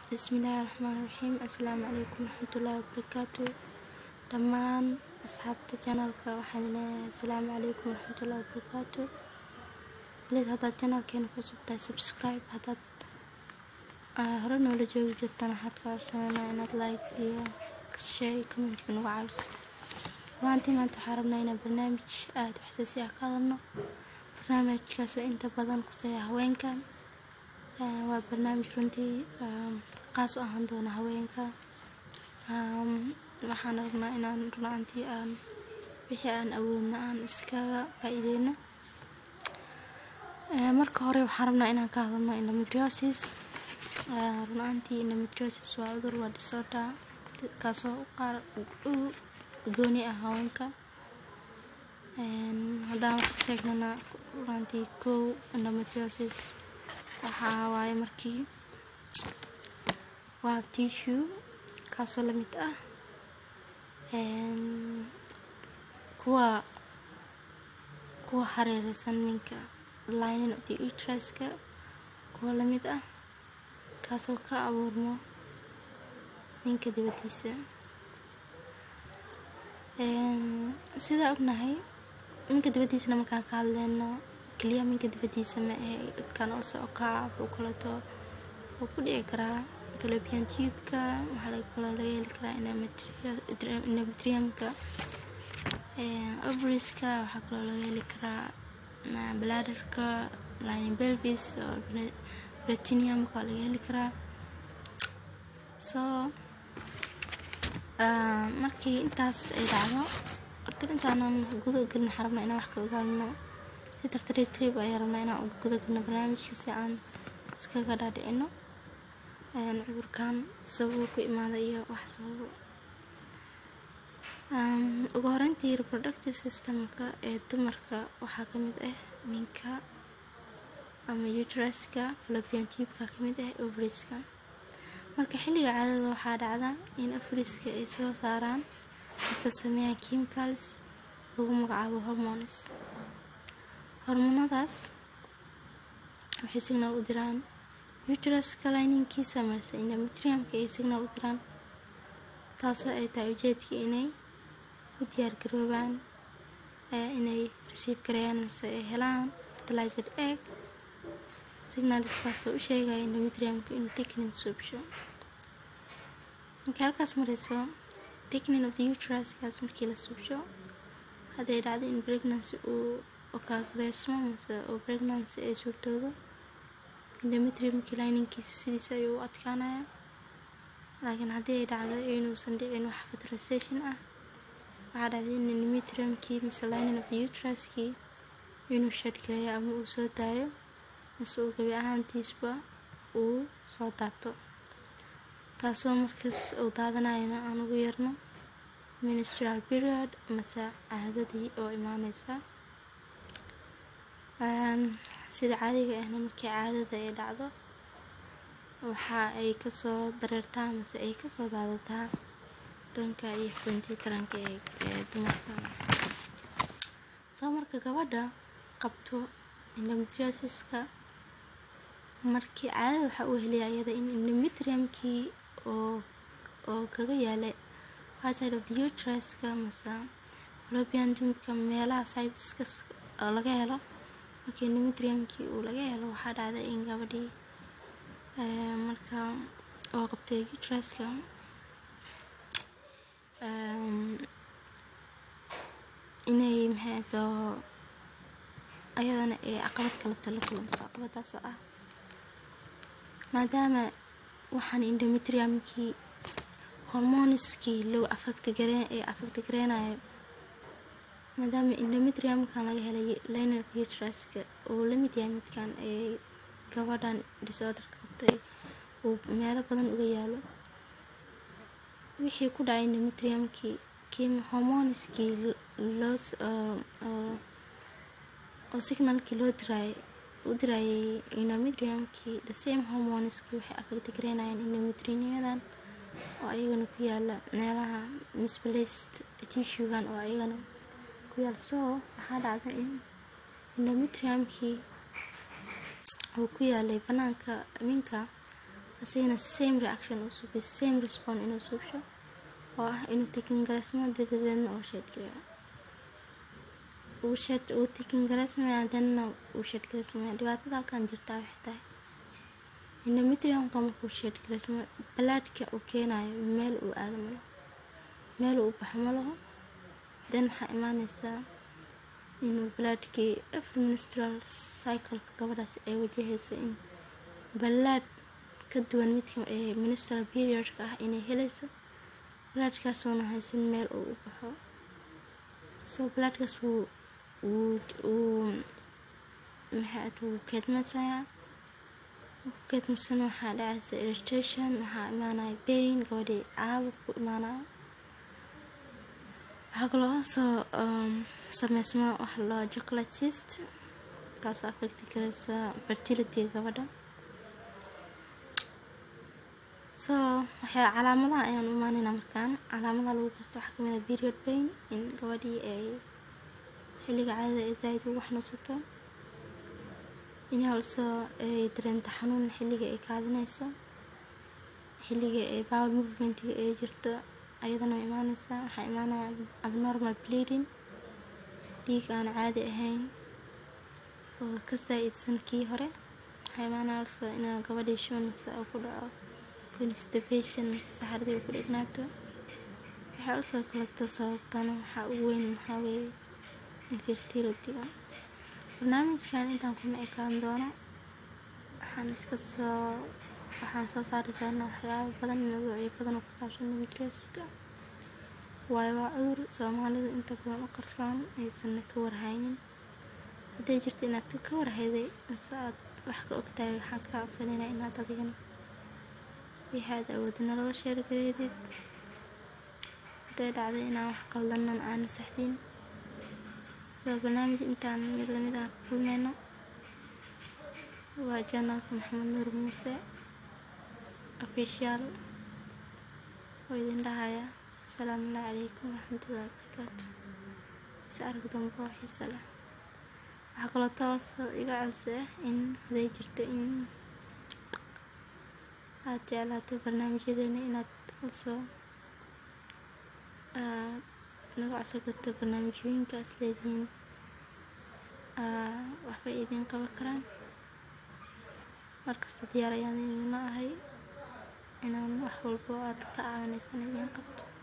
bismillaahi raxmaani raxiim assalaamu calaykum waraxmatullaahi wabarakaatu dhammaan asxaabta janalka waxaan leeyahay assalaamu calaykum waraxmatullaahi wabarakaatu please haddaad janalkeena ku cusubtahay subscribe haddaad hore noola joogi jirtaan waxaad ka codsananaa inaad like iyo share commentka nagu caawiso ruaantii maanta waxaa rabnaa inaan barnaamij aada xasaasi ah ka hadalno barnaamijkaasoo inta badan kusaya haweenka waa barnaamij runtii qaas u ahaan doona haweenka waxaan rabnaa inaan runaantii aan wixii aan awoodna aan iskaga faa-iideyno marka hore waxaan rabnaa inaan ka hadalno endometriosis runaantii endometriosis waa cudur waa disorder kaasoo qaar u gooni ah haweenka haddaan wax ka sheegnana runaantii kow endometriosis waxaa waaye markii waa tissue kaasoo lamid ah kuwa kuwa hareereysan minka lining of the uteruska kuwa lamid ah kaasoo ka abuurmo minka dibadiisa sidaa ognahay minka dibadiisana markaan ka hadleyno keliya minka dibadiisa ma ahe kan olse okaa wuxuu kaleeto wuu ku dhici karaa fallopian tubeka waxaa laga kaloo laga heli karaa endometriumka ovariska waxaa kaloo laga heli karaa bladderka lining pelvis oo bretiniumka waa laga heli karaa so markii intaas ay dhacdo horta intaanan guda u gelin waxaan rabnaa inaan wax ka ogaano si tartariib tariib ayaa rabnaa inaan guda gelno barnaamijka si aan iskaga dhaadhicino cudurkan sababuu ku imaada iyo wax sababo ugu horeyntii reproductive systemka ee dumarka waxaa ka mid ah minka ama uteruska fallopian tubeka ka mid ah ovariska marka xilliga caadada waxaa dhacda in ovariska ay soo saaraan mise sameeyaan chemicals lagu magacaabo hormones hormonadaas waxay signal u diraan uteruska lininkiisa marse endometriumka ay signal u diraan taasoo ay tahay ujeedka inay u diyaargaroobaan inay receive gareeyaan mise ay helaan fertilized egg signalskaasoo u sheegaya endometriumka inuu thickening suubsho markii halkaas mareyso thickening of the uteruskaas markii la suubsho hadday dhacdo in pregnancy uu okaagureysmo mase oo pregnancy ay suurtoodo endometriumkii lininkiisa sidiisa ayuu u adkaanaya laakiin haddii ay dhacdo inuusan dhicin wax fertilization ah waxaa dhacday in endometriumkii mise lining of the uteruskii inuu shadhgareeyo ama uu soo daayo mise uu gabi ahaantiisba uu soo daato taasoo markaas uu daadanayana aan ugu yarno ministral period mase caadadii oo imaaneysa sida caadiga ahna markii caadada ay dhacdo waxa ay kasoo dareertaa mase ay kasoo daadataa danka iyo xubintii taranka ee dumarka soo marka gabadha qabto endometriosiska markii caadada waxaa uu heliya iyada in endometriumkii oo oo kaga yaalay outside of the uteruska mase fallopian tubeka meelaha sideska oo laga helo markii endometriumkii uu laga helo waxaa dhacday in gabadhii marka oo qabtay uteruska inay maxay too ayadana ay caqabad kaleta la kulanto caqabadaasoo ah maadaama waxaan endometriumkii hormoniskii loo afagta gareen ee afagta gareynayo maadaama endometriumkan laga helay liner of uteruska uu lamid yahay midkan ee gabadhan disorderka qabtay uu meelo badan uga yaalo wixii ku dhacay endometriumkii kim hormoniskii loos oo signalkii loo diraayay u diraayay endometriumkii the same hormoniskii waxay afagta gareynayaan endometrinimadan oo ayagana ku yaala meelaha misplaced tissuegan oo ayagana ku yaala soo waxaa dhacda in endometriumkii uu ku yaalay banaanka minka asigana same reaction uu subiyo same response inuu subsho oo ah inuu tikingalasmo dabadeedna uu sheedgareeyo uu sheed uu tikingalasmaya haddana uu sheedgalasmaya dhibaatada halkan jirtaa waxay tahay endometriumka markuu sheedgalasmo balaadhka uu keenayo meel uu aado malo meel uu baxo ma laho then waxaa imaaneysaa inuu balaadhkii every menstrual cycleka gabadhaas ay wajahayso in balaadh ka duwan midka ee menstrual periodka ah inay helayso balaadhkaasoona haysan meel uu u baxo so balaadhkaas wuu wuu uu maxay ata wuu keedmasayaa wuu keedmasana waxaa dhacaysa irritation waxaa imaanaya pain gabadhii caabuq ku imaanaya waxaa kaloo soo sameysma waxa loo chocolate cyst kaasoo affecti karaysa fertility gabadha so waxyaa calaamadaha ayaan u imaaneyna markaan calaamadaha lagu garto waxaa kamid ah period pain in gabadhii ay xilliga caadada ay zaaid ugu xanuunsato in also ay dareento xanuun xilliga ay kaadinayso xilliga ay bowel movementiga ay jirto ayadana way imaaneysaa waxaa imaanaya abnormal bleeding dhiig aan caadi ahayn oo ka saa-idsan kii hore waxaa imaanaya also inaa gabadhii shuban mise uu ku dhaco constipation mise saxaradii uu ku dhignaato waxay also kaleto sababtana waxaa ugu weyn maxaa weeye infertilityga barnaamijkan intaan kuma ekaan doono waxaan iska soo waxaan soo saari doonaa waxyaabo badan mawduucyo badan oo ku saabsan nabadgeeska waayo waa cudur soomaalida inta badan u qarsoon aysanna ka warhaynin hadday jirto inaad ka warhayday mise aad wax ka ogtahay waxaan ka codsanayna inaad adigana wixii aad awoodina laga sheergareedid hadday dhacday inaan wax qaldanan aana saxdiin soo barnaamij intaan mid lamid ah ku kulmeyno waa janalka maxamed nuur muuse official oo idin dhahaya asalaamu allahi calaykum waraxmatullahi wabarakaatu is arag dambe oo xiisa leh waxaa kaloo tooso iga codsi ah in haday jirto in aad jeclaato barnaamijyadeena inaad also naga codsan karto barnaamijyooyinkaas leedihiin waxbay idiin qaban karaan markasta diyaar ayaan idinla ahay inaan wax walbo aad ka caawinaysan idiin qabto